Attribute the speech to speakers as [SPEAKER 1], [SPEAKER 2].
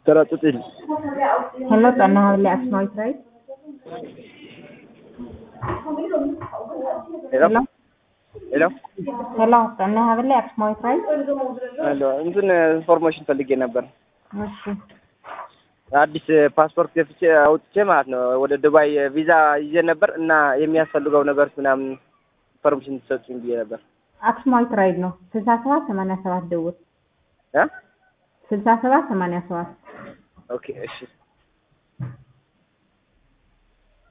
[SPEAKER 1] ተረጥጥል
[SPEAKER 2] Hello, Tana Havli Asmoit, right?
[SPEAKER 1] ሄሎ
[SPEAKER 2] Hello?
[SPEAKER 1] ሄሎ
[SPEAKER 2] Hello, Tana Havli Asmoit, right?
[SPEAKER 1] ሄሎ እንትን ኢንፎርሜሽን ፈልጌ ነበር።
[SPEAKER 2] እሺ
[SPEAKER 1] አዲስ ፓስፖርት ገፍቼ አውጥቼ ማለት ነው ወደ ዱባይ ቪዛ ይዤ ነበር እና የሚያስፈልገው ነገር ምናምን ኢንፎርሜሽን ትሰጡኝ ብዬ ነበር።
[SPEAKER 2] አክስማዊት ራይድ ነው። ስልሳ ሰባት ሰማንያ ሰባት ደውል።
[SPEAKER 1] እ
[SPEAKER 2] ስልሳ ሰባት ሰማንያ ሰባት
[SPEAKER 1] ኦኬ እሺ